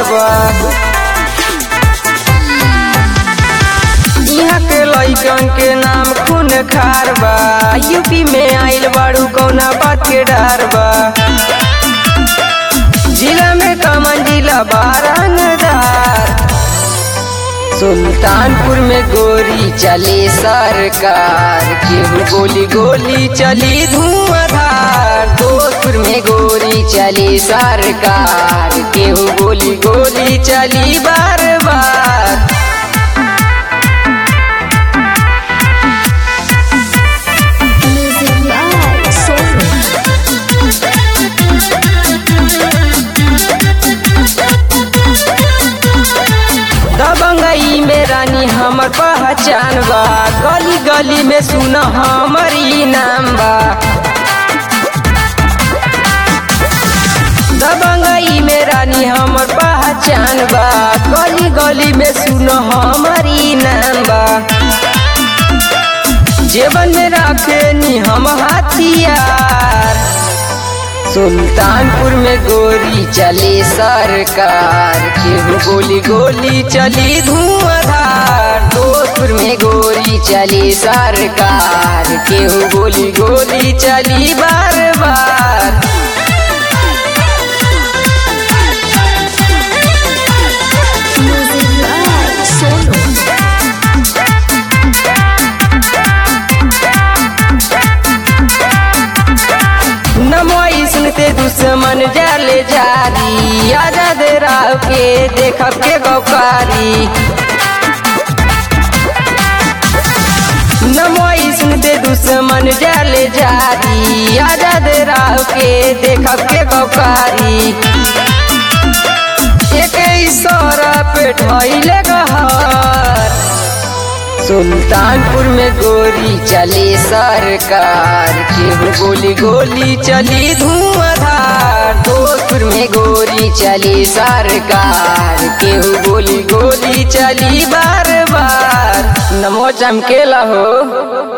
बा यहाँ के लइकन के नाम खून खार बा यूपी में आइल बाड़ू कौना बात के डर बा जिला में कमन जिला बारंगदार सुल्तानपुर में गोरी चले सरकार केहू गोली गोली चली धुआंधार दोस्तपुर में गोरी चली सरकार केहू गोली गोली चली बार बार Music by Sonu. दबंगई में रानी हमर पहचान बा गली गली में सुन हमर ई नाम बा दबंगई में रानी हमर पहचान बा गली गली में सुन हमर ई नाम बा जेबन में रखे नी हम हथियार सुल्तानपुर में गोरी चले सरकार केहू गोली गोली चली धुआंधार दोस्तपुर में गोरी चली सरकार केहू गोली गोली चली बार बार Music by Sonu. नमोई सुनते दुश्मन जाले जारी आजाद राव के देखब के गौकारी नमोई सुनते दुश्मन जाले जारी आजाद राव के देखब के गौकारी एक इशारा पे ढाइले गहर सुल्तानपुर में गोरी चली सरकार केहू गोली गोली चली धुआंधार दोस्तपुर में गोरी चली सरकार केहू गोली गोली चली बार बार नमो चमकेला हो